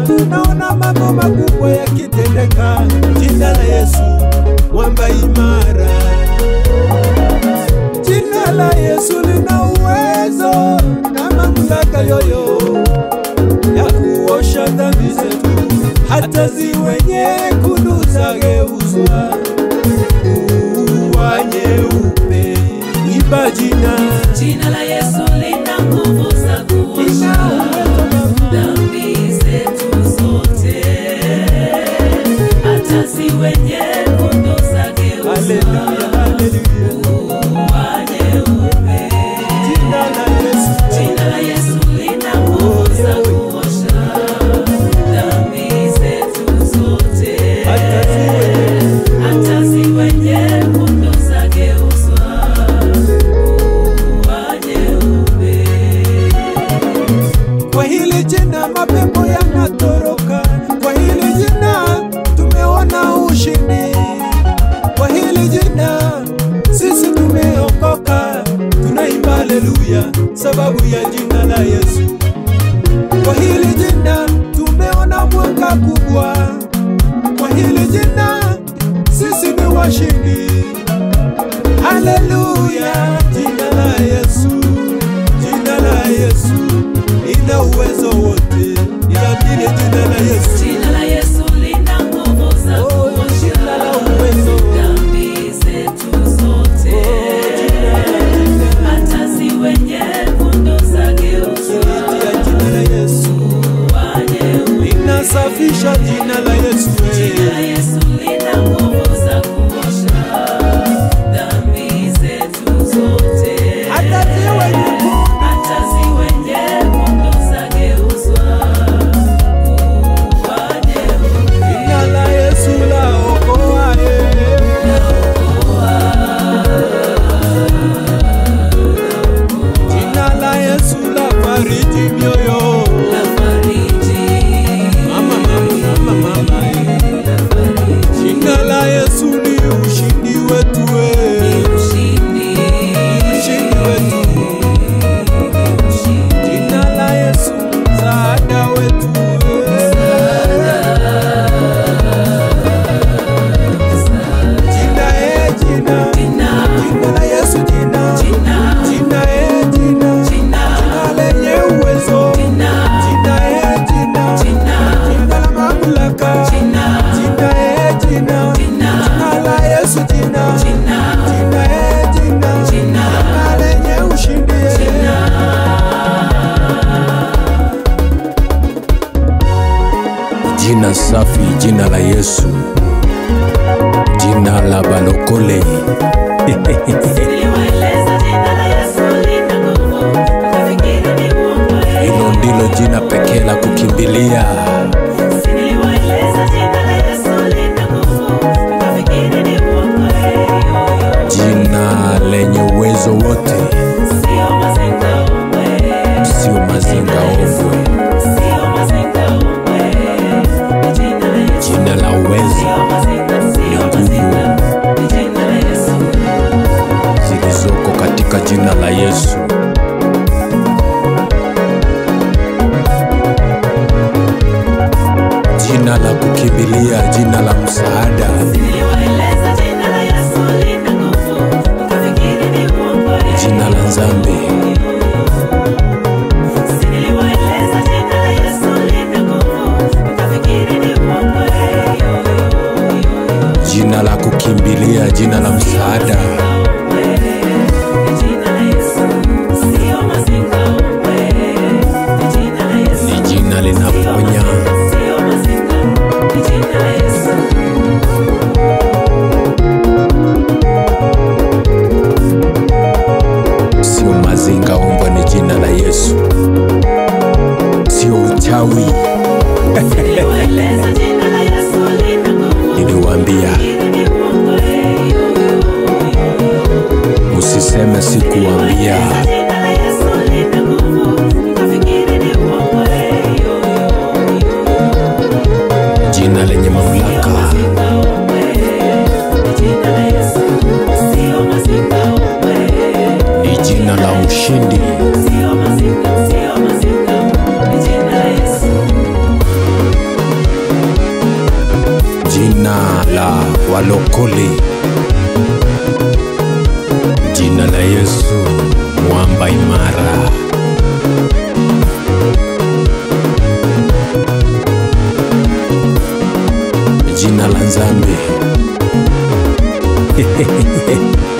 tunaona mambo makubwa yakitendeka. Jina la Yesu mwamba imara, jina la Yesu lina uwezo na mamlaka yoyo ya kuosha dhambi zetu, hata ziwe nyekundu zageuzwa kuwa nyeupe. Imba jina Jina la Yesu lina nguvu za kuosha dhambi zetu zote, hata ziwe nyekundu zageuzwa Haleluya, haleluya. kuwa nyeupe. Jina la Yesu Jina la Yesu lina nguvu za kuosha dhambi zetu zote, hata ziwe hata ziwe nyekundu zageuzwa kuwa nyeupe. Kwa hili jina mapepo yanatoroka, kwa hili jina tumeona ushindi, kwa hili jina sisi tumeokoka, tunaimba haleluya sababu ya jina la Yesu. Kwa hili jina tumeona mwanga kubwa, kwa hili jina sisi ni washindi. Haleluya, jina la Yesu, jina la Yesu ina uwezo wote, inabidi jina la Yesu. Jina la Yesu lina nguvu za Oh, jina la kuosha uwezo. dhambi zetu zote, hata ziwe nyekundu zageuzwa Tia jina la Yesu, kuwa nyeupe. inasafisha jina la Yesu. Jina la Yesu lina nguvu za kuosha dhambi zetu zote, Hata ziwe nyekundu. hata ziwe nyekundu zageuzwa kuwa nyeupe. Jina la Yesu laokoa, eh. Jina la Yesu lafariji mioyo. Mama, mama, mama, mama, eh. Jina la Yesu ni ushindi wetu, eh. Ushindi wetu. Jina la Yesu msaada wetu, eh. Jina, eh, jina. Jina la Yesu, jina. Jina, eh, jina. Jina lenye uwezo. Jina, eh, jina. Jina la mamlaka. Jina, eh, jina. Jina la Yesu, jina. Jina, eh, jina. Jina lenye ushindi, eh. Jina safi, jina la Yesu, jina la balokole. Hilo ndilo jina pekee la kukimbilia. Jina lenye uwezo wote, sio mazinga ombwe. Jina la uwezo ni nguvu zilizoko katika jina la Yesu. Jina la kukimbilia, jina la msaada, jina la nzambe, jina la kukimbilia, jina la msaada, ni jina linaponya, sio mazinga ombwa, ni jina la Yesu, sio uchawi. Niliwaambia usiseme sikuambia. Jina lenye mamlaka, ni jina la ushindi. mlokole jina la yesu mwamba imara jina la nzambe